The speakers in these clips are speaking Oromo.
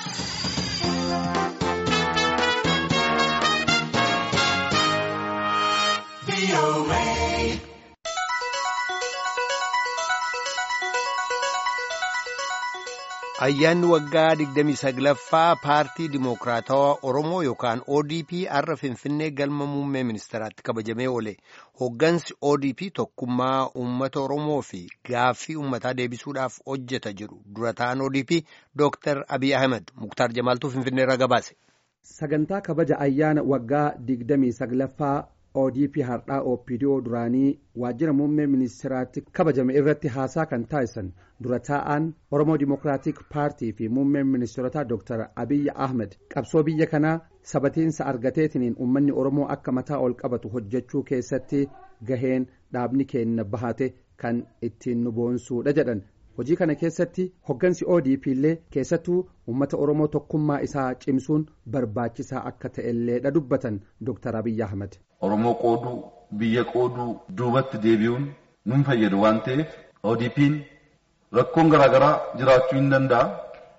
Ayyaanni waggaa 29ffaa paartii Dimookiraatawaa Oromoo yookaan ODP har'a Finfinnee galma muummee ministeeraatti kabajamee oole. Hooggansi ODP tokkummaa uummata Oromoo fi gaaffii uummataa deebisuudhaaf hojjeta jedhu dura ta'an ODP Dr. Abiy Ahmed Muktaar Jamaaltuu Finfinneerra gabaase. Sagantaa kabaja ayyaana waggaa 29ffaa ODP har'aa OPDO duraanii waajjira muummee ministeeraatti kabajame irratti haasaa kan taasisan dura taa'an Oromoo Dimookiraatik Paartii fi muummeen ministeerotaa Dr. Abiy Ahmed qabsoo biyya kanaa sabatiinsa argateetiniin uummanni Oromoo akka mataa ol qabatu hojjechuu keessatti gaheen dhaabni keenya bahate kan ittiin nu boonsuudha jedhan. hojii kana keessatti hoggansi ODP illee keessattuu uummata Oromoo tokkummaa isaa cimsuun barbaachisaa akka ta'elleedha dubbatan Dr. Abiy Ahmed. Oromoo qooduu biyya qooduu duubatti deebi'uun nun fayyadu waan ta'eef ODP'n rakkoon garaagaraa jiraachuu hin danda'a.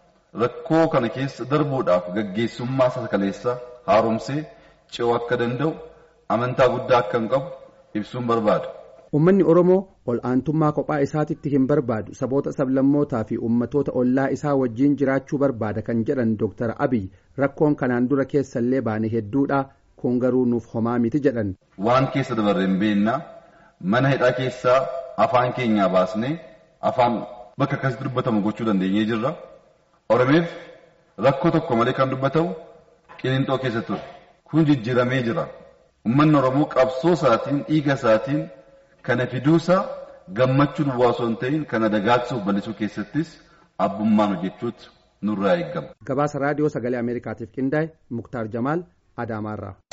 Rakkoo kana keessa darbuudhaaf gaggeessummaa sakaleessa haaromsee ce'uu akka danda'u amantaa guddaa akka hin qabu ibsuun barbaada. Uummanni Oromoo ol aantummaa kophaa isaatitti hin barbaadu saboota sablammootaa fi uummatoota ollaa isaa wajjin jiraachuu barbaada kan jedhan Dr. Abiy rakkoon kanaan dura keessallee baane hedduudha kun garuu nuuf homaa miti jedhan. Waan keessa dabarreen beennaa mana hidhaa keessaa afaan keenyaa baasnee afaan bakka akkasitti dubbatamu gochuu dandeenyee jirra. Oromeef rakkoo tokko malee kan dubbatamu qilinxoo keessa ture. Kun jijjiiramee jira. Uummanni Oromoo qabsoo isaatiin dhiiga isaatiin kana fiduusaa gammachuu duwwaa osoo hin ta'in kana dagaagsuuf bal'isuu keessattis abbummaan hojjechuutu nurraa eegama. Gabaasa raadiyoo sagalee Ameerikaatiif qindaa'e Muktaar Jamaal Adaamaarraa.